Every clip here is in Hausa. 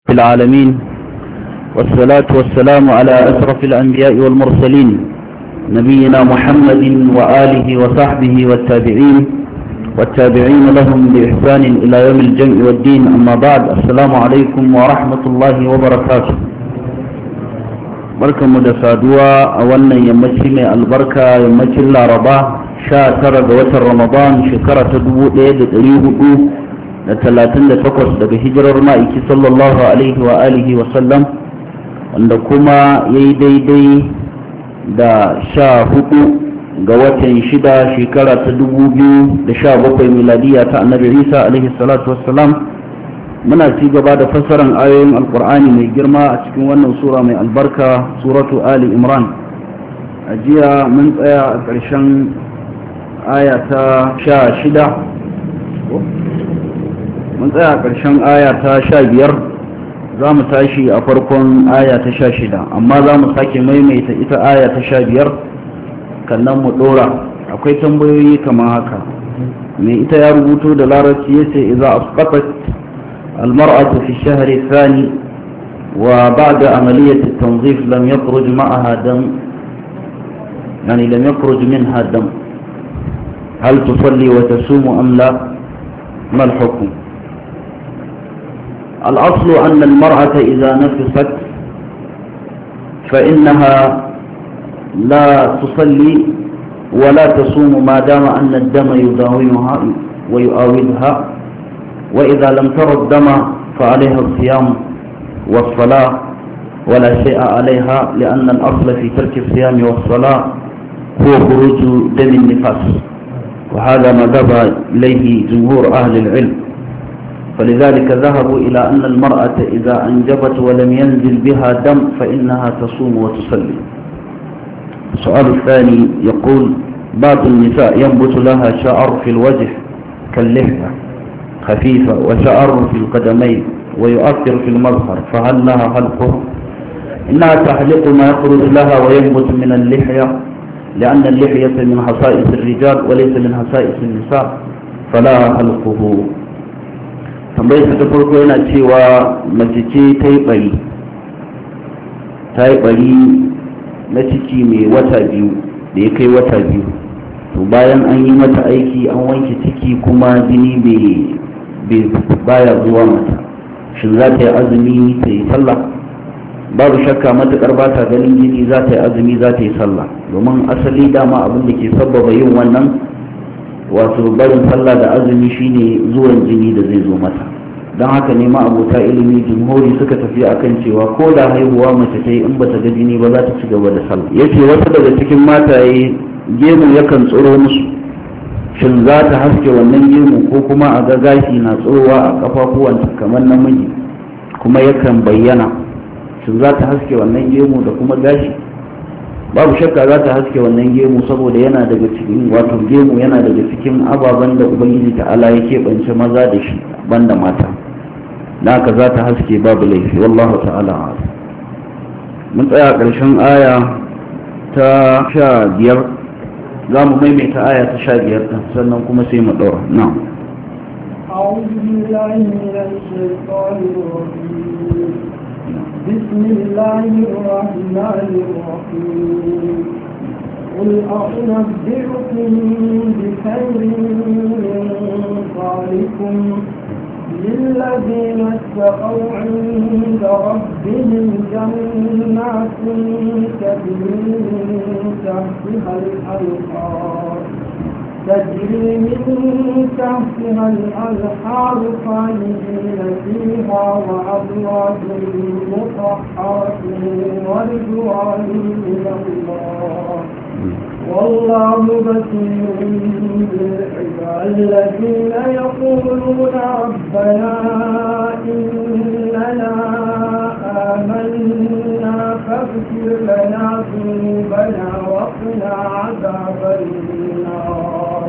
في العالمين والصلاة والسلام على أشرف الأنبياء والمرسلين نبينا محمد وآله وصحبه والتابعين والتابعين لهم بإحسان إلى يوم الجمع والدين أما بعد السلام عليكم ورحمة الله وبركاته barkan mu da saduwa a wannan yammaci mai albarka yammacin laraba sha tara ga watan ramadan shekara ta dubu ɗaya da ɗari hudu da talatin da takwas daga hijirar ma'aiki sallallahu alaihi wa alihi wa sallam wanda kuma ya yi daidai da sha hudu ga watan shida shekara ta dubu biyu da sha bakwai miladiya ta annabi isa alaihi salatu wassalam muna ci gaba da fassarar ayoyin alkur'ani mai girma a cikin wannan sura mai albarka suratu ali imran a jiya mun tsaya a ƙarshen aya ta sha shida mun tsaya a ƙarshen aya ta sha biyar za mu tashi a farkon aya ta sha shida amma za mu sake maimaita ita aya ta sha biyar kannan mu ɗora akwai tambayoyi kamar haka mai ita ya rubuto da larabci ya ce iza asqatat المرأة في الشهر الثاني وبعد عملية التنظيف لم يخرج معها دم يعني لم يخرج منها دم هل تصلي وتصوم أم لا ما الحكم الأصل أن المرأة إذا نفست فإنها لا تصلي ولا تصوم ما دام أن الدم يداومها ويؤاودها وإذا لم تر الدم فعليها الصيام والصلاة ولا شيء عليها لأن الأصل في ترك الصيام والصلاة هو خروج دم النفاس وهذا ما ذهب إليه جمهور أهل العلم فلذلك ذهبوا إلى أن المرأة إذا أنجبت ولم ينزل بها دم فإنها تصوم وتصلي السؤال الثاني يقول بعض النساء ينبت لها شعر في الوجه كاللحية خفيفة وشعر في القدمين ويؤثر في المظهر فهل لها خلقه إنها تحلق ما يخرج لها وينبت من اللحية لأن اللحية من خصائص الرجال وليس من خصائص النساء فلا خلقه tambayar ta farko yana cewa mace ce ta yi bari ta yi bari na ciki mai wata biyu da ya kai wata biyu to bayan an yi mata aiki an wanke ciki kuma jini baya zuwa mata shin za ta yi azumi ta yi sallah babu shakka matukar ba ta ganin jini za ta yi azumi za ta yi sallah domin asali dama abin da ke sabbaba yin wannan wato barin sallah da azumi shine zuwan jini da zai zo mata don haka ne ma abota ilimi jumhuri suka tafi akan cewa ko da haihuwa mace ta yi in bata ga jini ba za ta ci gaba da sallah yace wasu daga cikin mataye gemu yakan tsoro musu shin za ta haske wannan gemu ko kuma a ga gashi na tsorowa a kafafuwanta kamar namiji kuma yakan bayyana shin za ta haske wannan gemu da kuma gashi babu shakka za ta haske wannan gemu saboda yana daga cikin wato gemu yana daga cikin ababen da ubangiji ta'ala ya keɓance maza da shi banda mata da haka za ta haske babu laifi wallahu ta'ala mun tsaya ƙarshen aya ta sha biyar za mu maimaita aya ta sha biyar ɗin sannan kuma sai mu ɗora na أعوذ بالله من الشيطان الرجيم بسم الله الرحمن الرحيم قل أنبئكم بخير من ذلكم للذين اتقوا عند ربهم جنات تجري من تحتها الأنهار تجري من تحتها الأنهار خالدين فيها وأزواج مطهرة ورضوان من الله والله بصير بالعباد الذين يقولون ربنا إننا آمنا فاغفر لنا ذنوبنا وقنا عذاب النار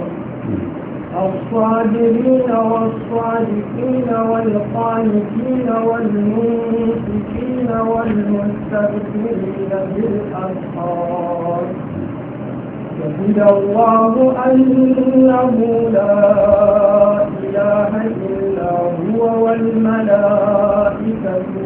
الصابرين والصادقين والقانتين والمنفقين والمستغفرين بالأسحار شهد الله أنه لا إله إلا هو والملائكة